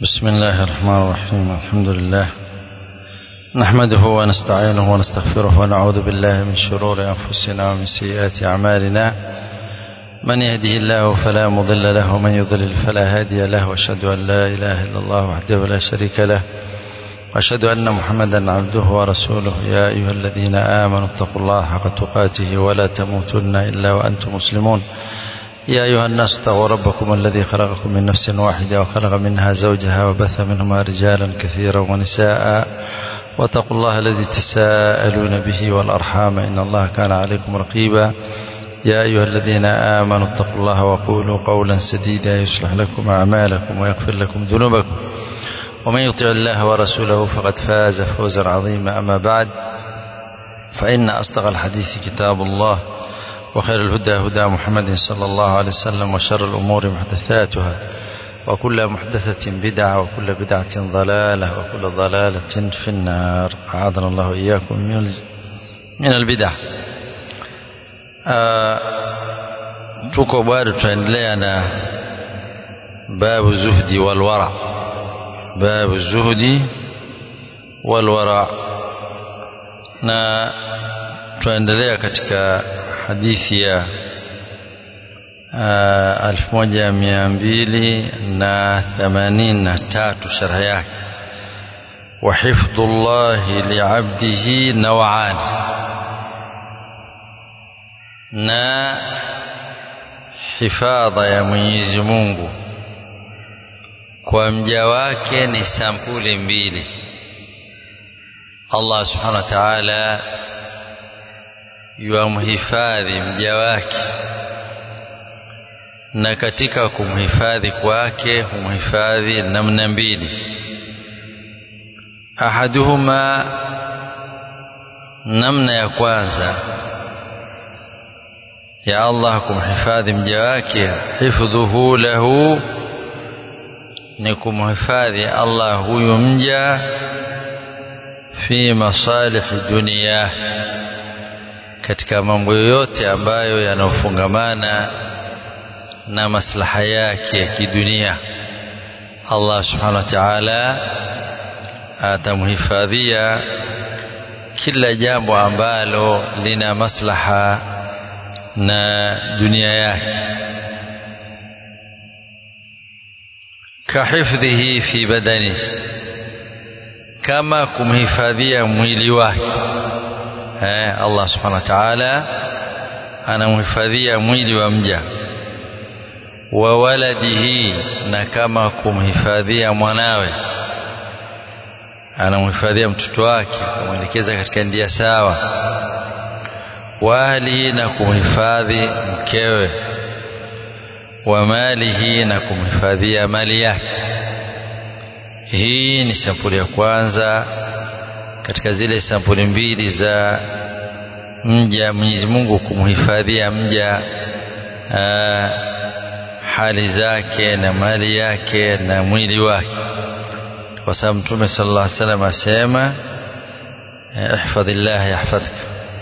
بسم الله الرحمن الرحيم الحمد لله نحمده ونستعينه ونستغفره ونعوذ بالله من شرور أنفسنا ومن سيئات أعمالنا من يهده الله فلا مضل له ومن يضلل فلا هادي له واشهد أن لا إله إلا الله وحده لا شريك له واشهد أن محمدا عبده ورسوله يا أيها الذين آمنوا اتقوا الله حق تقاته ولا تموتن إلا وأنتم مسلمون يا أيها الناس اتقوا ربكم الذي خلقكم من نفس واحدة وخلق منها زوجها وبث منهما رجالا كثيرا ونساء واتقوا الله الذي تساءلون به والأرحام إن الله كان عليكم رقيبا يا أيها الذين آمنوا اتقوا الله وقولوا قولا سديدا يصلح لكم أعمالكم ويغفر لكم ذنوبكم ومن يطع الله ورسوله فقد فاز فوزا عظيما أما بعد فإن أصدق الحديث كتاب الله وخير الهدى هدى محمد صلى الله عليه وسلم وشر الأمور محدثاتها وكل محدثة بدعة وكل بدعة ضلالة وكل ضلالة في النار أعاذنا الله إياكم من من البدع tuko bado tunaendelea na babu zuhdi walwara babu zuhdi walwara na tunaendelea katika hadithi ya elfu moja mia mbili na themanini na tatu sharha yake وحفظ الله لعبده نوعان na hifadha ya Mwenyezi Mungu kwa mja wake ni sampuli mbili Allah Subhanahu wa Ta'ala yuamhifadhi mja wake na katika kumhifadhi kwake humhifadhi namna mbili ahaduhuma namna ya kwanza ya Allah kumhifadhi mja wake hifdhuhu lahu ni kumhifadhi Allah huyu mja fi masalihi dunia katika mambo yoyote ambayo yanaofungamana na maslaha yake ya kidunia Allah subhanahu wa ta'ala atamhifadhia kila jambo ambalo lina maslaha na dunia yake kahifdhihi fi badani kama kumhifadhia mwili wake eh, Allah subhanahu wa ta'ala anamhifadhia mwili wa mja wa waladihi na kama kumhifadhia mwanawe anamhifadhia mtoto wake kumwelekeza katika ndia sawa wa ahlihi na kumhifadhi mkewe wa malihi na kumhifadhia mali yake hii ni sampuli ya kwanza katika zile sampuli mbili za mja Mwenyezi Mungu kumhifadhia mja aa, hali zake na mali yake na mwili wake kwa sababu Mtume sallallahu alaihi wasallam asema ihfadhillah yahfadhka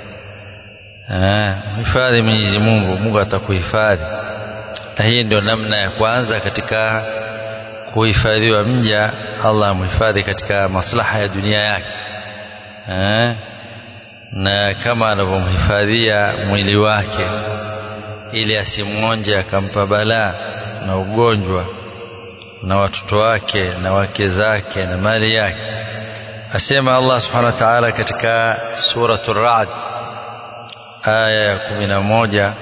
hifadhi Mwenyezi Mungu Mungu atakuhifadhi na hii ndio namna ya kwanza katika kuhifadhiwa mja Allah amhifadhi katika maslaha ya dunia yake eh, na kama anavyomhifadhia mwili wake ili asimwonje akampa balaa na ugonjwa na watoto wake na wake zake na mali yake asema Allah subhanahu wa ta'ala katika suratul Ra'd aya ya kumi na moja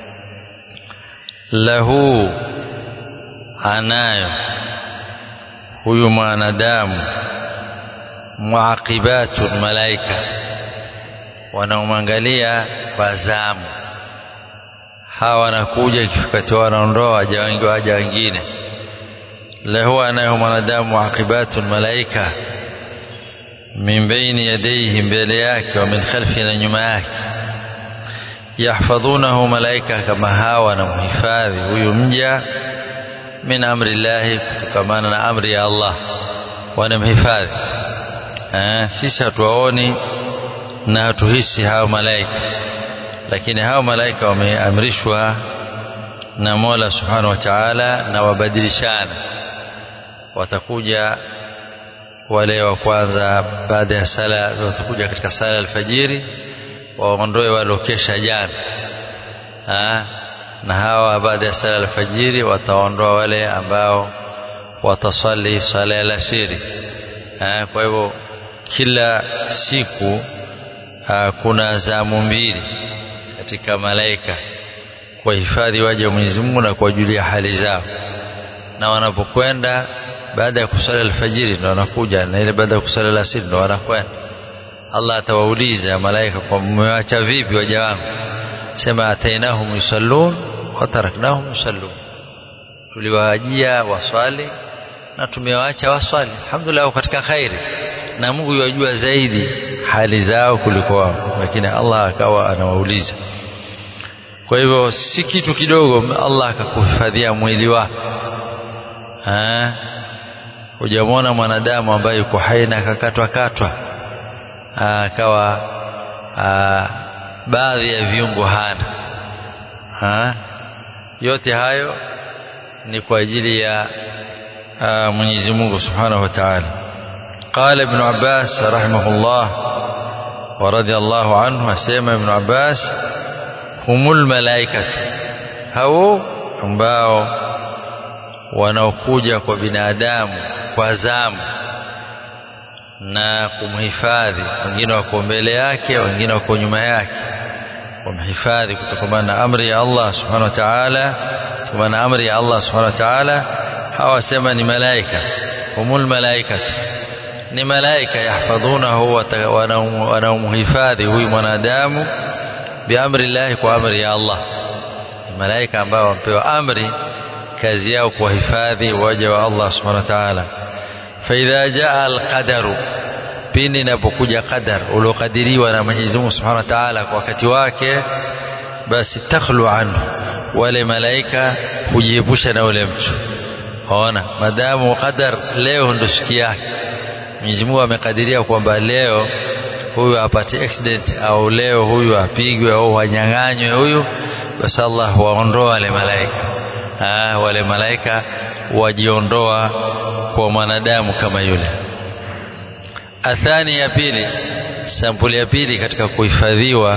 lahu anayo huyu mwanadamu muaqibatun malaika wanaomwangalia kwa zamu hawa wanakuja ikifika wanaondoa waja wengi waja wengine lahu anayo mwanadamu muaqibatun malaika min baini yadayhi mbele yake wa min khalfi na nyuma yake yahfadhunahu malaika kama hawa wanamhifadhi huyu mja min amri llahi kutokamana na amri ya Allah wanamhifadhi eh, sisi hatuwaoni na hatuhisi hao malaika lakini hao malaika wameamrishwa na Mola Subhanahu wa Ta'ala na wabadilishana watakuja wale wa kwanza baada ya sala watakuja katika sala alfajiri waondoe waliokesha jana ha? na hawa baada ya sala alfajiri wataondoa wale ambao watasali sala ya alasiri kwa hivyo kila siku ha, kuna zamu mbili katika malaika kuwahifadhi waja wa Mwenyezi Mungu na kuwajulia hali zao na wanapokwenda baada ya kusali alfajiri ndo wanakuja na ile baada ya kusali alasiri ndo wanakwenda Allah atawauliza malaika kwa mmewacha vipi waja wangu sema atainahum yusallun wa taraknahum yusallun tuliwajia waswali na tumewaacha waswali alhamdulillah katika khairi na Mungu yajua zaidi hali zao kuliko wao lakini Allah akawa anawauliza kwa hivyo si kitu kidogo Allah akakuhifadhia mwili wako hujamwona mwanadamu ambaye yuko hai na akakatwa katwa akawa baadhi ya viungo hana ha? yote hayo ni kwa ajili ya Mwenyezi Mungu Subhanahu wa Ta'ala قال ابن عباس رحمه الله ورضي الله عنه اسمع ابن عباس هم الملائكة hao ambao wanaokuja kwa binadamu kwa zamu na kumhifadhi wengine wako mbele yake wengine wako nyuma yake kumhifadhi kutokana na amri ya Allah subhanahu wa ta'ala kutokana na amri ya Allah subhanahu wa ta'ala hawasema ni malaika humul malaikatu ni malaika yahfadhunahu wanaomhifadhi huyu mwanadamu biamri llahi kwa amri ya Allah ni malaika ambao wamepewa amri kazi yao kuwahifadhi waja wa Allah subhanahu wa ta'ala faidha jaa alqadaru pindi inapokuja qadar uliokadiriwa na Mwenyezi Mungu subhanahu wa ta'ala kwa wakati wake basi takhlu anhu wale malaika hujiepusha na ule mtu ona madamu qadar leo ndo siku yake Mwenyezi Mungu amekadiria kwamba leo huyu apate accident au leo huyu apigwe au wanyang'anywe huyu basi Allah waondoa wale malaika ah, wale malaika wajiondoa kwa mwanadamu kama yule athani ya pili sampuli ya pili katika kuhifadhiwa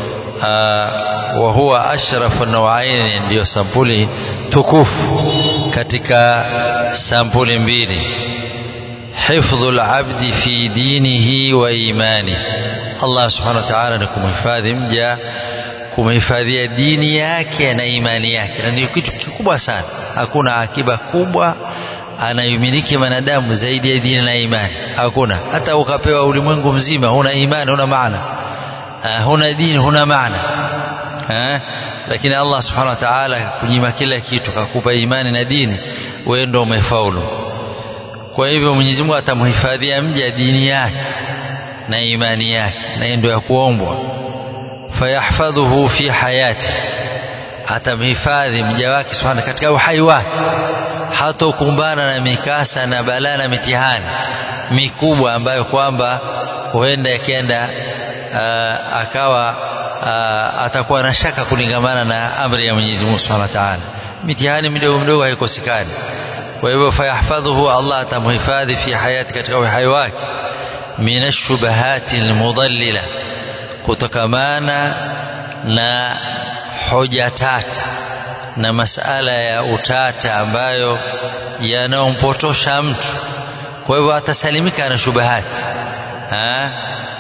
wa huwa ashrafu nawaini ndiyo sampuli tukufu katika sampuli mbili hifdhu labdi fi dinihi wa imani Allah subhanahu wa ta'ala ni kumhifadhi mja kumhifadhia dini yake na imani yake na ni kitu kikubwa sana hakuna akiba kubwa anayomiliki mwanadamu zaidi ya dini na imani hakuna hata ukapewa ulimwengu mzima huna imani huna maana uh, huna dini huna maana uh, lakini Allah subhanahu wa ta'ala kunyima kila kitu kakupa imani na dini wewe ndio umefaulu kwa hivyo Mwenyezi Mungu atamhifadhia mja dini yake na imani yake na ndio ya kuombwa fayahfadhuhu fi hayati atamhifadhi mja wake subhanahu katika uhai wake hatokumbana na mikasa na balaa na mitihani mikubwa ambayo kwamba huenda yakienda uh, akawa uh, atakuwa na shaka kulingamana na amri ya Mwenyezi Mungu Subhanahu wa Ta'ala mitihani midogo midogo haikosekani kwa hivyo fayahfadhuhu Allah atamhifadhi fi hayati katika uhai wake min ashubahati almudallila kutokamana na hoja tata na masala ya utata ambayo yanaompotosha mtu kwa hivyo atasalimika na shubahati ha?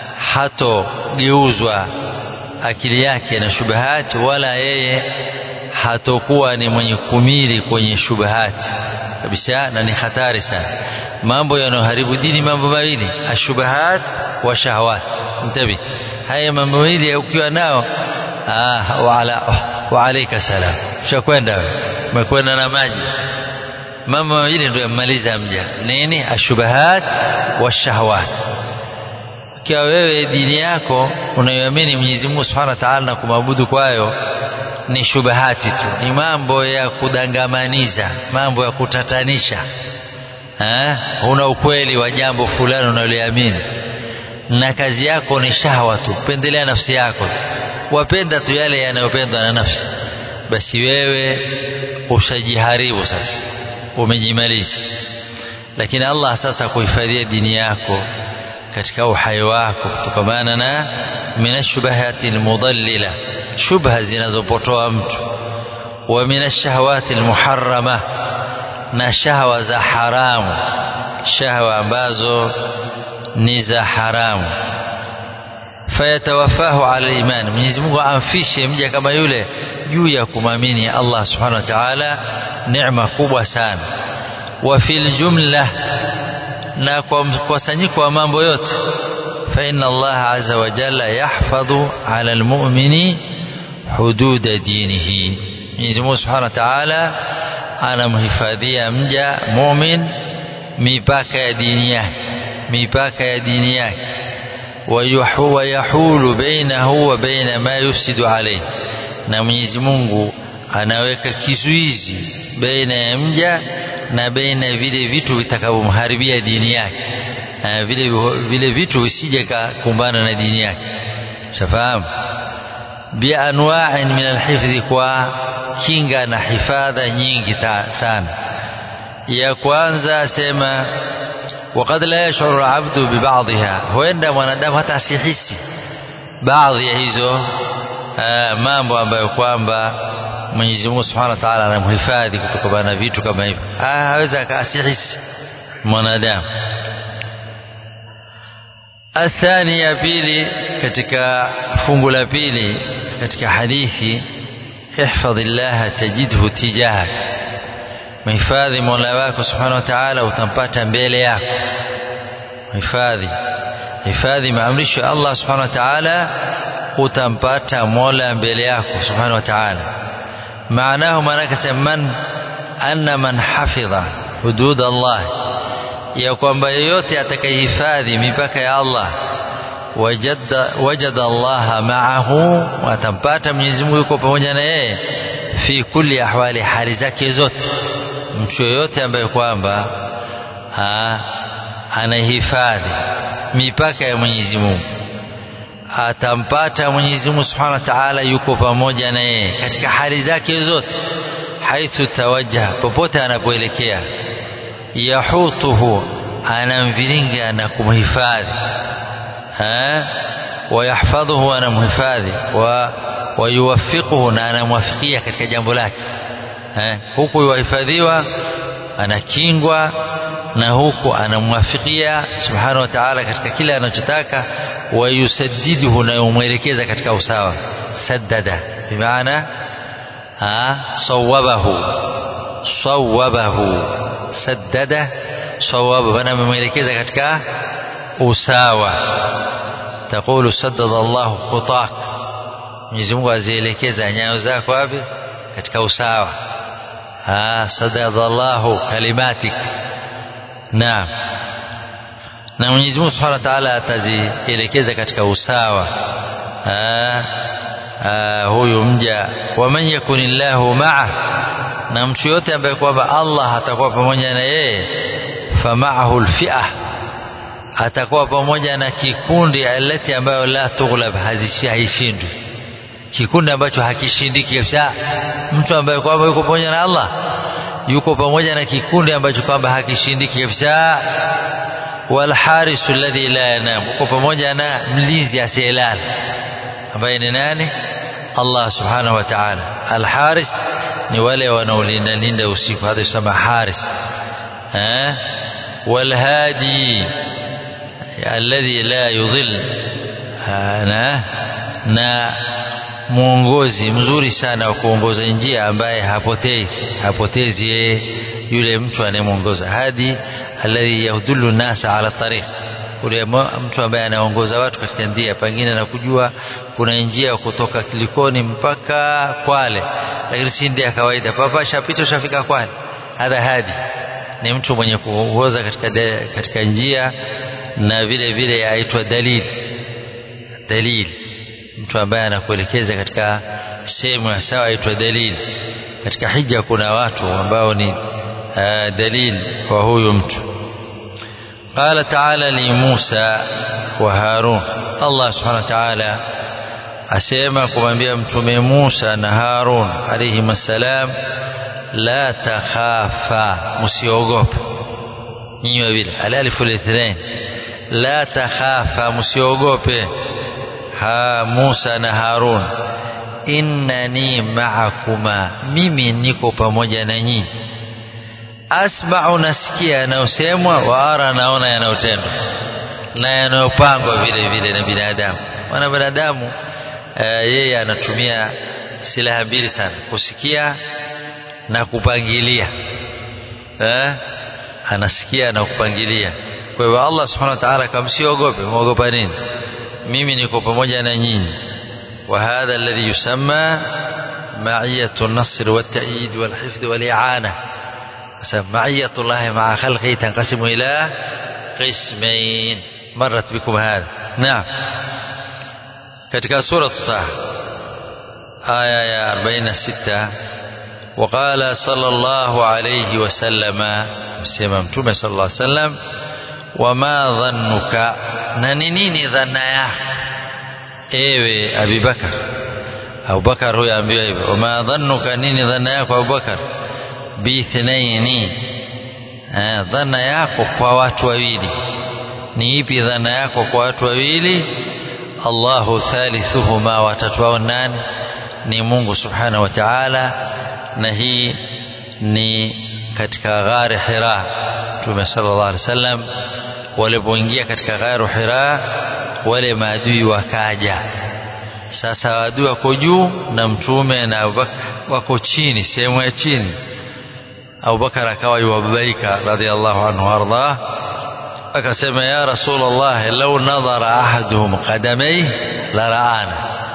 hatogeuzwa akili yake na shubahati wala yeye hatokuwa ni mwenye kumili kwenye shubahati kabisa na ni hatari sana mambo yanayoharibu dini mambo mawili ashubahat wa shahawat mtabi haya mambo mawili ukiwa nao ah wala wa alayka salam ushakwenda umekwenda na maji mambo mawili ndio yamaliza mja nini ashubahat wa shahawat ikiwa wewe dini yako unayoamini Mwenyezi Mungu Subhanahu wa Ta'ala na kumwabudu kwayo ni shubahati tu ni mambo ya kudangamaniza mambo ya kutatanisha ha? una ukweli wa jambo fulani unaloamini na kazi yako ni shahwa tu pendelea nafsi yako tu wapenda tu yale yanayopendwa na nafsi basi wewe ushajiharibu sasa umejimaliza lakini Allah sasa kuhifadhia dini yako katika uhai wako kutokamana na minashubahati almudallila shubha zinazopotoa mtu wa minashahawati almuharrama na shahwa za haramu shahwa ambazo ni za haramu fayatawafahu ala iman Mwenyezi Mungu amfishe mja kama yule juu ya kumamini Allah subhanahu wa ta'ala neema kubwa sana wa fil jumla na kwa mkusanyiko wa mambo yote fa inna Allah azza wa jalla yahfadhu ala almu'mini hudud dinihi Mwenyezi Mungu subhanahu wa ta'ala anamhifadhia mja mu'min mipaka ya dini yake mipaka ya dini yake wayahulu bainahu wa baina ma yufsidu alayhi na Mwenyezi Mungu anaweka kizuizi baina ya mja na baina ya vile vitu vitakavyomharibia dini yake vile vile vitu visije kukumbana na dini yake shafahamu bi anwa'in min alhifdhi kwa kinga na hifadha nyingi sana ya kwanza sema وقد لا يشعر العبد ببعضها huenda mwanadamu hata asihisi baadhi ya hizo mambo ambayo kwamba Mwenyezi Mungu Subhanahu wa Ta'ala anamhifadhi kutokana na vitu kama hivyo haweza akasihisi mwanadamu athani ya pili katika fungu la pili katika hadithi ihfadhillaha tajidhu tijahak mhifadhi mola wako subhanahu wa ta'ala utampata mbele yako hifadhi hifadhi maamrisho ya Allah subhanahu wa ta'ala utampata mola mbele yako subhanahu wa ta'ala maanahu maanake man anna man hafidha hudud Allah ya kwamba yeyote atakayehifadhi mipaka ya Allah wajada wajada Allah ma'ahu atampata Mwenyezi Mungu yuko pamoja na yeye fi kulli ahwali hali zake zote mtu yoyote ambaye kwamba anahifadhi mipaka ya Mwenyezi Mungu atampata Mwenyezi Mungu Subhanahu wa Ta'ala yuko pamoja na yeye katika hali zake zote haithu tawajjaha popote anapoelekea yahutuhu anamviringa na kumhifadhi wayahfadhuhu anamhifadhi wa wayuwafiquhu na anamwafikia katika jambo lake huku yuhifadhiwa anakingwa na huku anamwafikia subhanahu wa ta'ala katika kile anachotaka wayusaddiduhu na yumwelekeza katika usawa saddada bimaana sawabahu sawabahu saddada sawabahu anamwelekeza katika usawa taqulu saddada Allahu khutak Mwenyezi Mungu azielekeza nyayo zako wapi katika usawa saddada Allahu kalimatik naam na Mwenyezi Mungu Subhanahu wa Ta'ala atazielekeza katika usawa aa, aa, huyu mja waman yakunillahu ma'a na mtu yote ambaye kwamba Allah atakuwa pamoja na yeye fama'ahu alfi'ah atakuwa pamoja na kikundi alati ambayo la tughlab haishindwi kikundi ambacho hakishindiki kabisa mtu ambaye kwamba yuko pamoja na Allah yuko pamoja na kikundi ambacho kwamba hakishindiki kabisa walharisu alladhi la yanam uko pamoja na mlinzi asiyelala ambaye ni nani Allah subhanahu wa ta'ala alharis ni wale wanaolinda linda usiku hata yusema haris eh walhadi alladhi la yudhil na na mwongozi mzuri sana wa kuongoza njia ambaye hapotezi hapotezi yeye yule mtu anayemwongoza hadi alladhi yahdullu nasa ala tariq yule mtu ambaye anaongoza watu katika njia pengine na kujua kuna njia kutoka Kilikoni mpaka Kwale lakini si ndia kawaida papa shapita shafika Kwale hadha hadi ni mtu mwenye kuongoza katika de, katika njia na vile vile aitwa dalili dalili mtu ambaye anakuelekeza katika sehemu ya sawa aitwa dalili katika hija kuna watu ambao ni dalili kwa huyu mtu قال تعالى لموسى وهارون الله سبحانه وتعالى asema kumwambia mtume Musa na Harun alayhi salam la takhafa msiogope nyinyi wawili alalifu lithnain la takhafa msiogope ha Musa na Harun innani ma'akuma mimi niko pamoja na nyinyi asma'u nasikia yanayosemwa wa ara naona yanayotendwa na yanayopangwa vile vile na binadamu maana binadamu yeye anatumia silaha mbili sana kusikia na kupangilia eh? anasikia na kupangilia kwa hivyo Allah subhanahu wa ta'ala kamsiogope muogopa nini mimi niko pamoja na nyinyi wa hadha alladhi yusamma ma'iyatu an-nasr wat-ta'yid wal-hifdh wal-i'ana معية الله مع خلقه تنقسم إلى قسمين مرت بكم هذا نعم katika sura Taha aya ya 46 وقال صلى الله عليه وسلم msema mtume صلى الله عليه وسلم وما ظنك na ni nini dhana yako ewe Abubakar Abubakar huyo ambiwa hivyo وما ظنك nini dhana yako Abubakar bithnaini dhana yako kwa watu wawili ni ipi dhana yako kwa watu wawili Allahu thalithuhuma watatu wao nani ni Mungu subhanahu wa ta'ala na hii ni katika ghari Hira Mtume sallallahu alaihi wasallam walipoingia katika ghari Hira wale maadui wakaja sasa maadui wako juu na mtume na Abubakar wako chini sehemu ya chini Abubakar akawa yuwababaika radhiallahu anhu ardah akasema ya rasulullah lau nadhara ahaduhum qadamayhi la raana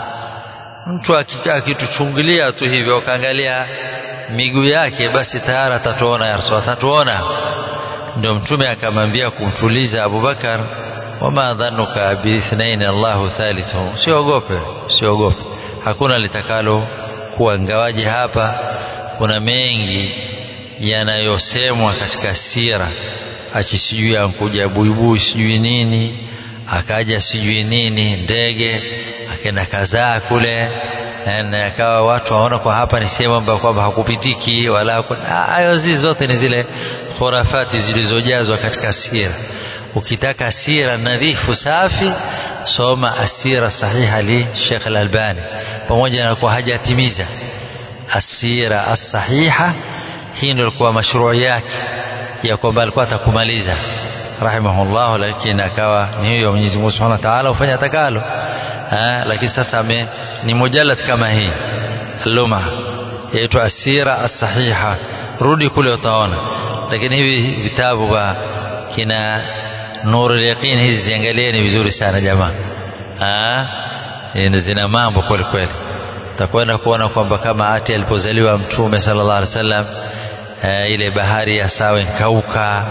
mtu akituchungulia tu hivyo akaangalia miguu yake basi tayari atatuona ya rasul atatuona ndio mtume akamwambia kumtuliza Abubakar wama dhanuka biithnain Allahu thalithuhum siogope siogope hakuna litakalo kuwa ngawaje hapa kuna mengi yanayosemwa katika sira achi sijui ankuja buibui sijui nini akaja sijui nini ndege akaenda kazaa kule na akawa watu waona kwa hapa ni sehemu ambayo kwamba hakupitiki wala hayo zizi zote ni zile khurafati zilizojazwa katika sira ukitaka sira nadhifu safi soma asira sahiha li Sheikh Al-Albani pamoja na kwa hajatimiza asira as-sahiha hii ndio ilikuwa mashruu yake ya kwamba alikuwa atakumaliza rahimahullah lakini akawa ni hiyo Mwenyezi Mungu Subhanahu wa Ta'ala ufanya atakalo lakini sasa ame ni mujalad kama hii luma yaitwa asira as-sahiha rudi kule utaona lakini hivi vitabu vya kina nuru yaqin hizi ziangalieni vizuri sana jamaa ah zina mambo kweli kweli utakwenda kuona kwamba kama ati alipozaliwa mtume sallallahu alaihi wasallam ile bahari ya sawa kauka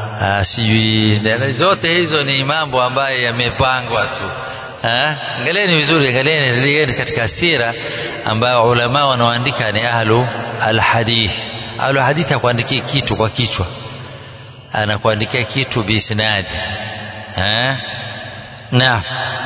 sijui zote hizo ni mambo ambayo yamepangwa tu angalieni vizuri angalieni katika sira ambayo ulama wanaoandika ni ahlu alhadith ahlu hadith hakuandikia kitu kwa kichwa anakuandikia kitu biisnadi naam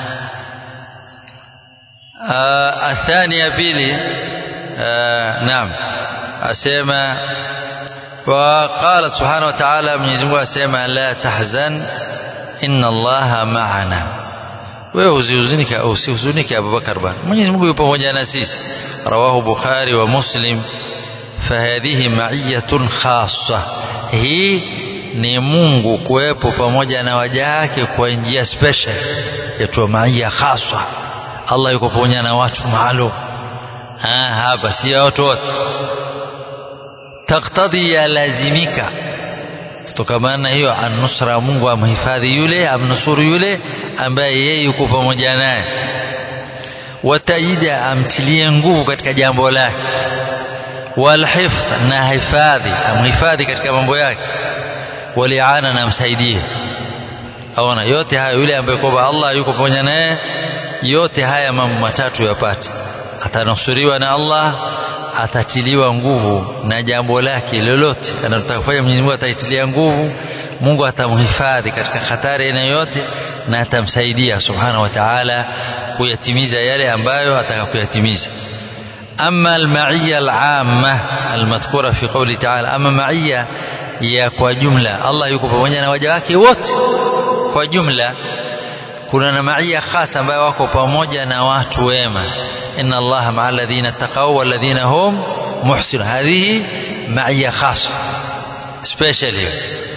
الثانية بيلي نعم أسيما وقال سبحانه وتعالى من يزمه أسيما لا تحزن إن الله معنا wewe usihuzunike au usihuzunike Abubakar bana Mwenyezi Mungu yupo pamoja na sisi rawahu Bukhari wa Muslim fahadhihi ma'iyatun khassa hii ni Mungu kuwepo pamoja na waja wake kwa njia special yaitwa maiya khassa Allah yuko pamoja na watu maalum hapa si watu wote taktadhi ya lazimika kutokana na hiyo anusra Mungu amhifadhi yule amnusuru yule ambaye yeye yuko pamoja naye wataida amtilie nguvu katika jambo lake walhifdh na hifadhi amhifadhi katika mambo yake waliana na msaidie aona yote haya yule ambaye kwamba Allah yuko pamoja naye yote haya mambo matatu yapate atanusuriwa na Allah atatiliwa nguvu na jambo lake lolote analotaka kufanya Mwenyezi Mungu ataitilia nguvu Mungu atamhifadhi katika hatari aina yote na atamsaidia subhanahu wa ta'ala kuyatimiza yale ambayo ataka kuyatimiza أما المعية العامة المذكورة في قوله تعالى أما معية ya kwa jumla Allah yuko pamoja na waja wake wote kwa jumla kuna na maia khasa ambayo wako pamoja na watu wema inna allaha maa alladhina taqaw walladhina hum muhsinun hadhihi maia khasa special hiyo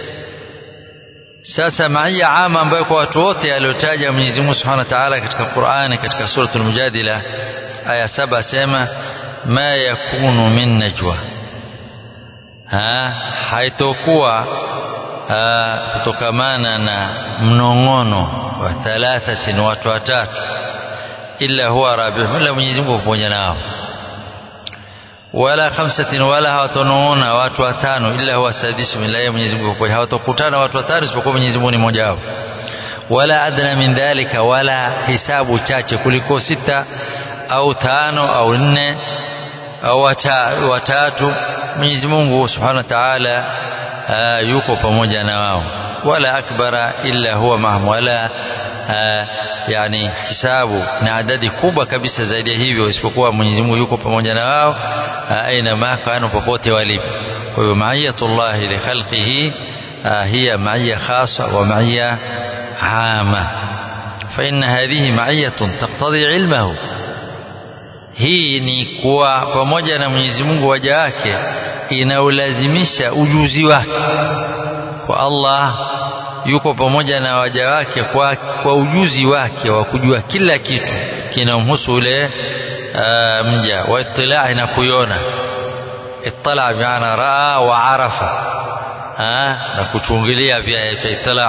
sasa maia ama ambayo kwa watu wote aliyotaja Mwenyezi Mungu Subhanahu wa Ta'ala katika Qur'ani katika suratul Mujadila aya saba asema ma yakunu min najwa ha haitokuwa kutokamana na mnong'ono wa thalathatin watu watatu illa huwa rabihum illa Mwenyezi Mungu pamoja nao wala khamsatin wala hawatonong'ona watu watano illa huwa sadisum illa yeye Mwenyezi Mungu kwa hawatokutana watu watano isipokuwa Mwenyezi Mungu ni mmoja wao wala adna min dhalika wala hisabu chache kuliko sita au tano au nne au watatu Mwenyezi Mungu Subhanahu wa Ta'ala yuko pamoja na wao wala akbara illa huwa mahum wala yani hisabu na adadi kubwa kabisa zaidi ya hivyo isipokuwa Mwenyezi Mungu yuko pamoja na wao aina ma kanu popote walipo kwa hivyo maiyatullah li khalqihi hiya maiya khasa wa maiya ama فإن هذه معية تقتضي علمه hii ni kuwa pamoja na Mwenyezi Mungu waja wake inaulazimisha ujuzi wake kwa Allah yuko pamoja na waja wake kwa, kwa ujuzi wake wa kujua kila kitu kinamhusu ule uh, mja wa itilai na kuiona ittala bimaana raa wa arafa ha? na kuchungilia pia yaitwa itila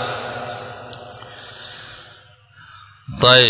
طيب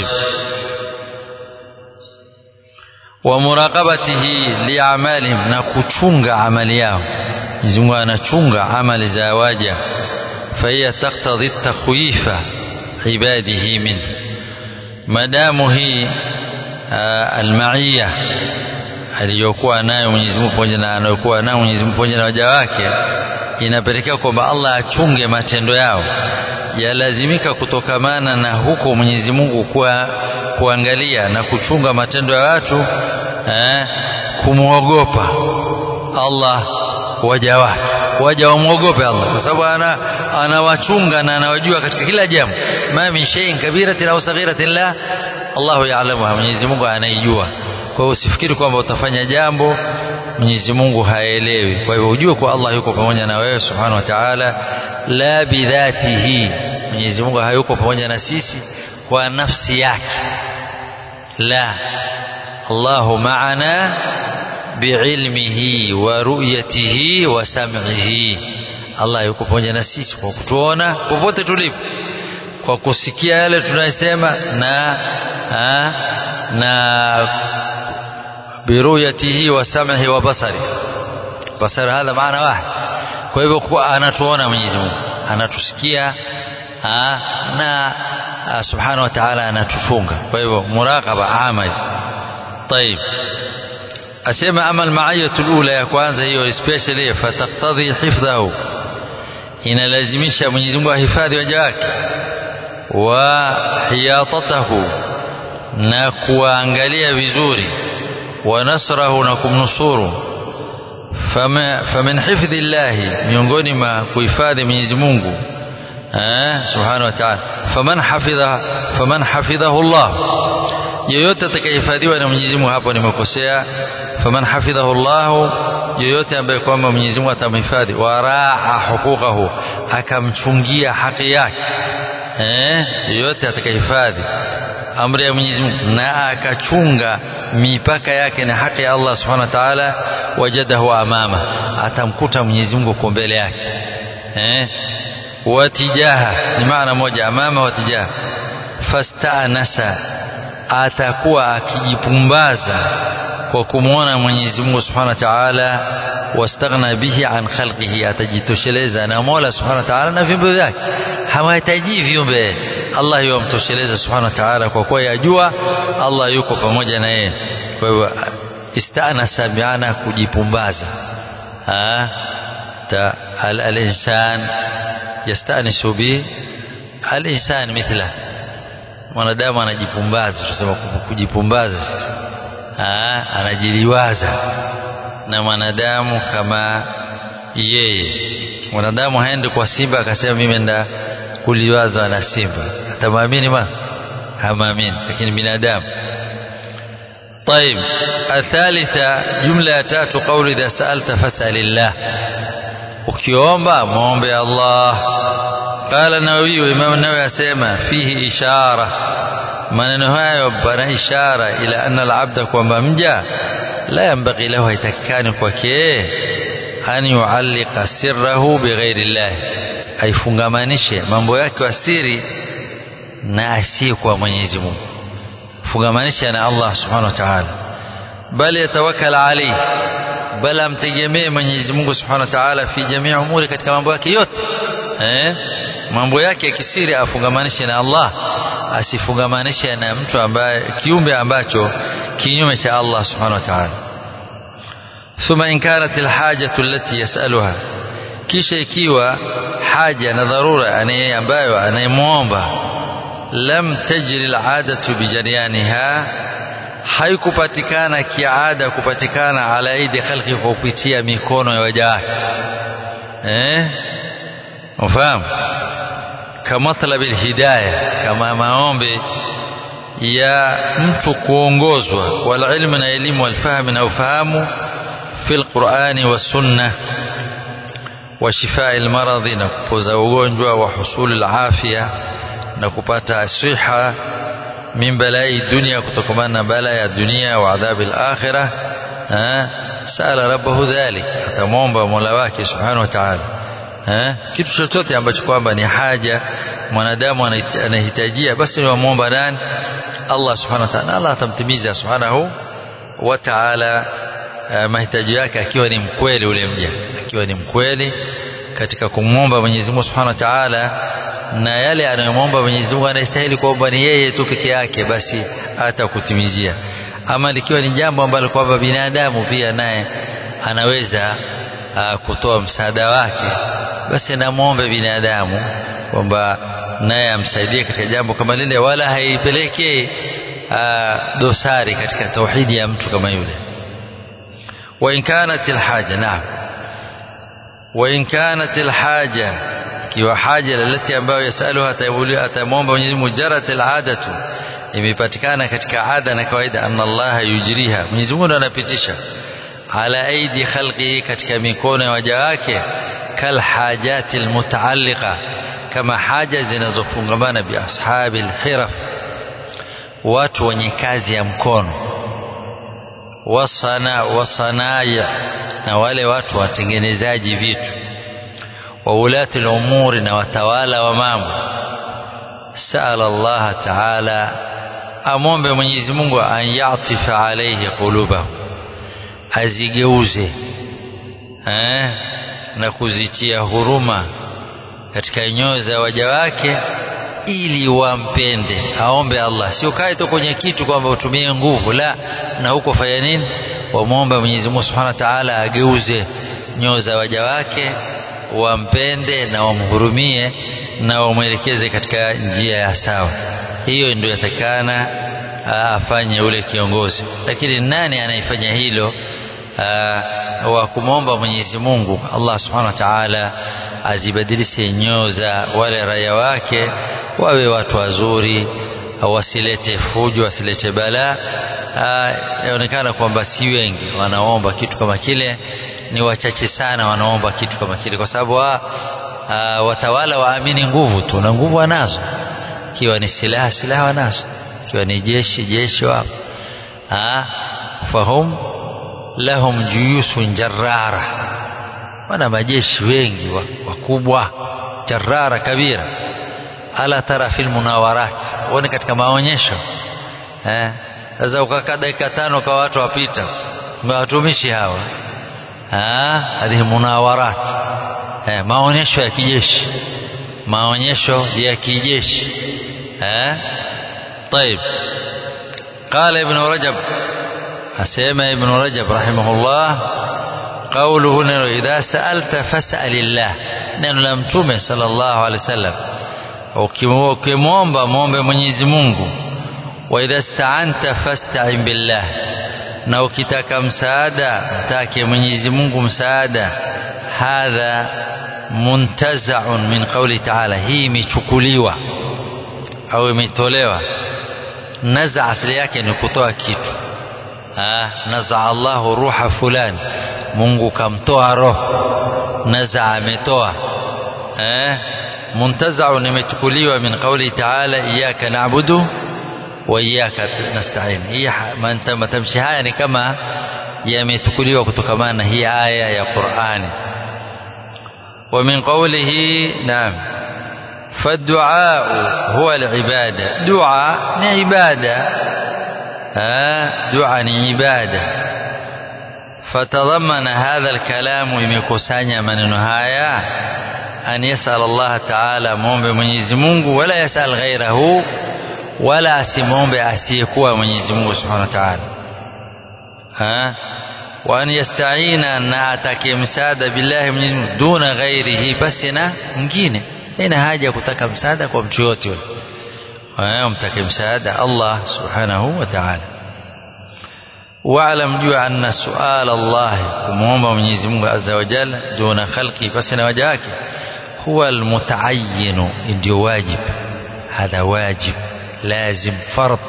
ومراقبته لأعمالهم na kuchunga amali yao Mwenyezi Mungu anachunga amali za waja فهي تقتضي التخويف عباده منه madamu hii almaia aliyokuwa nayo Mwenyezi Mungu pamoja na anayokuwa nayo Mwenyezi Mungu pamoja na waja wake inapelekea kwamba Allah achunge matendo yao yalazimika kutokamana na huko Mwenyezi Mungu kwa kuangalia na kuchunga matendo ya watu eh, kumwogopa Allah waja wake waja wamwogope Allah kwa sababu ana anawachunga na anawajua katika kila jambo ma min shay'in kabiratin au saghiratin la Allahu ya'lamuha Mwenyezi Mungu anaijua kwa hiyo usifikiri kwamba utafanya jambo Mwenyezi Mungu haelewi kwa hivyo ujue kwa Allah yuko pamoja na wewe subhanahu wa ta'ala la bidhatihi Mwenyezi Mungu hayuko pamoja na sisi kwa nafsi yake la Allahu ma'ana biilmihi wa ru'yatihi wa sam'ihi Allah yuko pamoja na sisi kwa kutuona popote tulipo kwa kusikia yale tunayosema na ha, na biruyatihi wa sam'ihi wa basari basari hadha maana wahid kwa hivyo kwa anatuona Mwenyezi Mungu anatusikia ha, na ha, subhanahu wa ta'ala anatuchunga kwa hivyo muraqaba amal طيب asema ama almaiyatu alula ya kwanza hiyo especially fataktadhi hifdhahu inalazimisha Mwenyezi Mungu ahifadhi waja wake wa hiyatatahu na kuangalia vizuri wa nasrahu na kumnusuru famin hifdhi llahi miongoni mwa kuhifadhi Mwenyezi Mungu subhanahu wa ta'ala faman hafidha faman hafidhahu Allah yoyote atakayehifadhiwa na Mwenyezi Mungu hapo nimekosea faman hafidhahu Allah yoyote ambaye kwamba Mwenyezi Mungu atamhifadhi waraa huquqahu akamchungia haki yake eh yoyote atakayehifadhi amri ya Mwenyezi Mungu na akachunga mipaka yake na haki ya Allah Subhanahu wa Ta'ala wajadahu amama atamkuta Mwenyezi Mungu kwa mbele yake eh watijaha ni maana moja amama watijaha fastanasa atakuwa akijipumbaza kwa kumwona Mwenyezi Mungu Subhanahu wa Ta'ala wastaghna bihi an khalqihi atajitosheleza na Mola Subhanahu wa Ta'ala na viumbe vyake hawahitaji viumbe Allah yomtosheleza Subhanahu wa Ta'ala kwa kuwa yajua Allah yuko pamoja na yeye kwa hivyo istanasa biana kujipumbaza ha ta al-insan yastanisu bi al-insan mithla mwanadamu anajipumbaza tunasema kujipumbaza sasa anajiliwaza na mwanadamu kama yeye mwanadamu haendi kwa simba akasema mimi enda kuliwazwa na simba atamwamini basi hamwamini lakini binadamu طيب الثالثة جملة تاتو قول إذا سألت فاسأل الله ukiomba muombe Allah qala nawawi imam nawawi asema fihi ishara maneno hayo pana ishara ila anna alabda kwamba mja la yambaghi lahu haitakikani kwake an yuallika sirrahu bighairi llah aifungamanishe mambo yake wa siri na asiye kwa Mwenyezi Mungu fungamanisha na Allah subhanahu wa ta'ala bali yatawakkal alayhi bali amtegemee Mwenyezi Mungu Subhanahu wa Ta'ala fi jamii umuri katika mambo yake yote eh mambo yake ya kisiri afungamanishe na Allah asifungamanishe na mtu ambaye kiumbe ambacho kinyume cha Allah Subhanahu wa Ta'ala thumma in kanat alhajatu allati yasaluha kisha ikiwa haja na dharura anaye ambayo anayemuomba lam tajri aladatu bijaryaniha haikupatikana kiada kupatikana ala aidi khalqi kwa kupitia mikono ya waja wake eh ufahamu kama talab alhidayah kama maombi ya mtu kuongozwa wal ilmu na elimu wal fahamu na ufahamu fil qur'ani was sunnah wa shifaa al maradhi na kupoza ugonjwa wa husul al afia na kupata siha min balai dunia kutokamana na bala ya dunia wa adhabi al-akhirah sala rabbahu dhalik atamwomba mola wake subhanahu wa ta'ala kitu chochote ambacho kwamba ni haja mwanadamu anahitajia basi ni wamwomba nani Allah subhanahu wa ta'ala Allah atamtimiza subhanahu wa ta'ala mahitaji yake akiwa ni mkweli ule mja akiwa ni mkweli katika kumwomba Mwenyezi Mungu subhanahu wa ta'ala na yale anayomwomba Mwenyezi Mungu anastahili kuomba ni yeye tu peke yake basi atakutimizia ama likiwa ni jambo ambalo kwamba binadamu pia naye anaweza uh, kutoa msaada wake basi namwombe binadamu kwamba naye amsaidie katika jambo kama lile wala haipelekee uh, dosari katika tauhidi ya mtu kama yule wa in kanat alhaja naam wa in kanat alhaja ikiwa haja lalati ambayo yasaluha atamwomba Mwenyezi Mungu jarat aladatu imepatikana katika ada na kawaida anna Allah yujriha Mwenyezi Mungu anapitisha ala aidi khalqi katika mikono ya waja wake kal hajati almutaalliqa kama haja zinazofungamana bi ashabi alhiraf watu wenye kazi ya mkono wasana wasanaya na wale watu watengenezaji vitu wa ulati al-umuri na watawala wa mambo sala Allah ta'ala amombe Mwenyezi Mungu an yatifa alayhi qulubahum azigeuze eh na kuzitia huruma katika nyoyo za waja wake ili wampende aombe Allah sio kae tu kwenye kitu kwamba utumie nguvu la na huko fanya nini wamwombe Mwenyezi Mungu Subhanahu wa Ta'ala ageuze nyoyo za waja wake wampende na wamhurumie na wamwelekeze katika njia ya sawa hiyo ndio yatakana afanye ule kiongozi lakini nani anayefanya hilo wa kumwomba Mwenyezi Mungu Allah Subhanahu wa Ta'ala azibadilishe nyoyo za wale raia wake wawe watu wazuri wasilete fujo wasilete balaa yaonekana kwamba si wengi wanaomba kitu kama kile ni wachache sana wanaomba kitu kama kile kwa sababu wa, watawala waamini nguvu tu na nguvu wanazo ikiwa ni silaha silaha wanazo ikiwa ni jeshi jeshi wapo fahum lahum juyusun jarrara wana majeshi wengi wakubwa jarrara kabira ala tara fil munawarat uone katika maonyesho eh sasa ukakaa dakika tano kwa watu wapita watumishi hawa hadhihi munawarat eh maonyesho ya kijeshi maonyesho ya kijeshi eh طيب قال ابن رجب أسيما ابن رجب رحمه الله قوله إذا سألت فاسأل الله neno la mtume sallallahu alaihi wasallam ukimwomba mwombe Mwenyezi Mungu wa idha sta'anta fasta'in billah na ukitaka msaada mtake Mwenyezi Mungu msaada hadha muntazaun min qauli taala hii imechukuliwa au imetolewa naza asili yake ni kutoa kitu naza Allahu ruha fulani Mungu kamtoa roho naza ametoa eh muntazaun imechukuliwa min qauli taala iyyaka na'budu wa iyyaka nasta'in hii matamshi haya ni kama yamechukuliwa kutokamana na hii aya ya Qur'ani ومن قوله نعم فالدعاء هو العبادة دعاء عبادة ها دعاء عبادة فتضمن هذا الكلام يمكسانيا من هايا أن يسأل الله تعالى مومب منيزي مungu ولا يسأل غيره ولا أسمومب أسيكوا منيزي مungu سبحانه وتعالى ها وأن يستعين na atake msaada billahi Mwenyezi Mungu duna ghairihi basi na mwingine ina haja kutaka msaada kwa mtu yote yule umtake msaada Allah subhanahu wa ta'ala واعلم jua anna suala Allah kumuomba Mwenyezi Mungu azza wa jalla duna khalqi basi na waja wake huwa almutaayyin ndio wajib hadha wajib lazim fard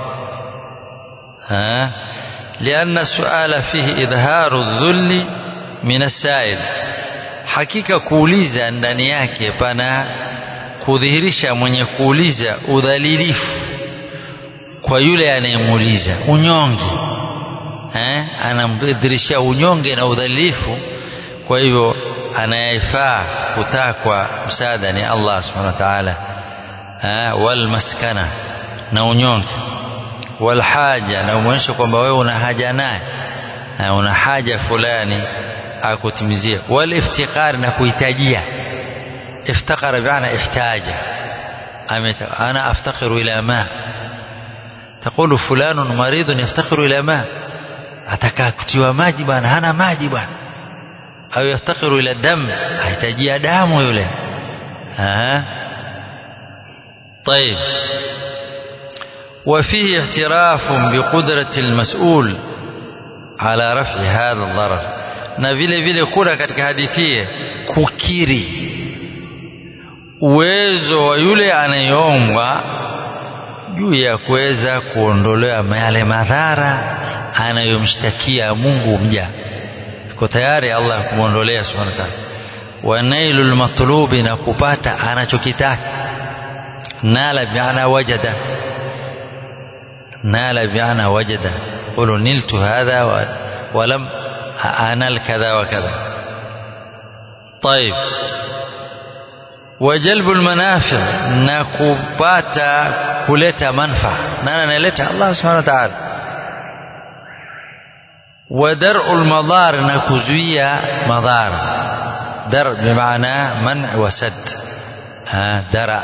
ها لأن السؤال فيه إظهار الذل من السائل hakika kuuliza ndani yake pana kudhihirisha mwenye kuuliza udhalilifu kwa yule anayemuuliza unyonge eh anamdhihirishia unyonge na udhalilifu kwa hivyo anayefaa kutakwa msaada ni Allah subhanahu wa ta'ala eh wal maskana na unyonge walhaja na umwonyesha kwamba wewe una haja naye una haja fulani akutimizie waliftiqar na kuhitajia iftakara biana ihtaja ana aftakiru ila ma تقول فلان مريض يفتقر إلى ماء atakaa kutiwa maji bwana hana maji bwana au yaftakiru ila dam ahitajia damu yule طيب وفيه اعتراف بقدرة المسؤول على رفع هذا الضرر na vile vile kuna katika hadithi kukiri uwezo wa yule anayeombwa juu ya kuweza kuondolewa yale madhara anayomshtakia Mungu mja yuko tayari Allah kumwondolea subhanahu wa ta'ala wa nailul matlubi na kupata anachokitaka nala bi'ana wajada نال بمعنى وجد قولوا نلت هذا ولم أنال كذا وكذا طيب وجلب المنافع نكباتا كلتا منفع نانا نلتا الله سبحانه وتعالى ودرء المضار نكزوية مضار درء بمعنى منع وسد ها درء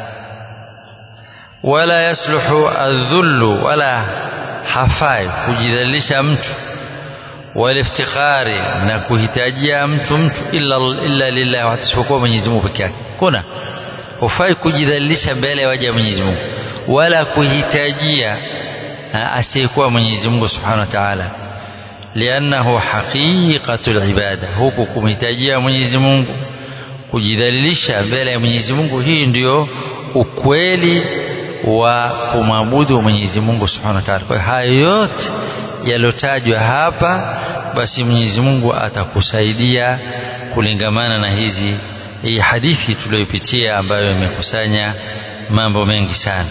ولا يصلح الذل ولا hafai kujidhalilisha mtu waliftikhari na kuhitajia mtu mtu illa, illa lillah isipokuwa Mwenyezi Mungu peke yake kuna hufai kujidhalilisha mbele ya waja Mwenyezi Mungu wala kuhitajia asiyekuwa Mwenyezi Mungu Subhanahu wa Ta'ala liannahu haqiqatul ibada huku kumhitajia Mwenyezi Mungu kujidhalilisha mbele ya Mwenyezi Mungu hii ndiyo ukweli wa kumwabudu Mwenyezi Mungu Subhanahu wa Ta'ala. Kwa hayo yote yaliyotajwa hapa, basi Mwenyezi Mungu atakusaidia kulingamana na hizi hii hadithi tuliyopitia ambayo imekusanya mambo mengi sana.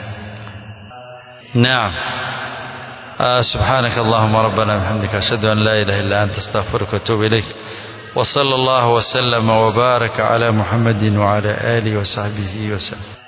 Naam. آه سبحانك اللهم ربنا وبحمدك أشهد أن لا إله إلا أنت أستغفرك وأتوب إليك وصلى الله وسلم وبارك على محمد وعلى آله وصحبه وسلم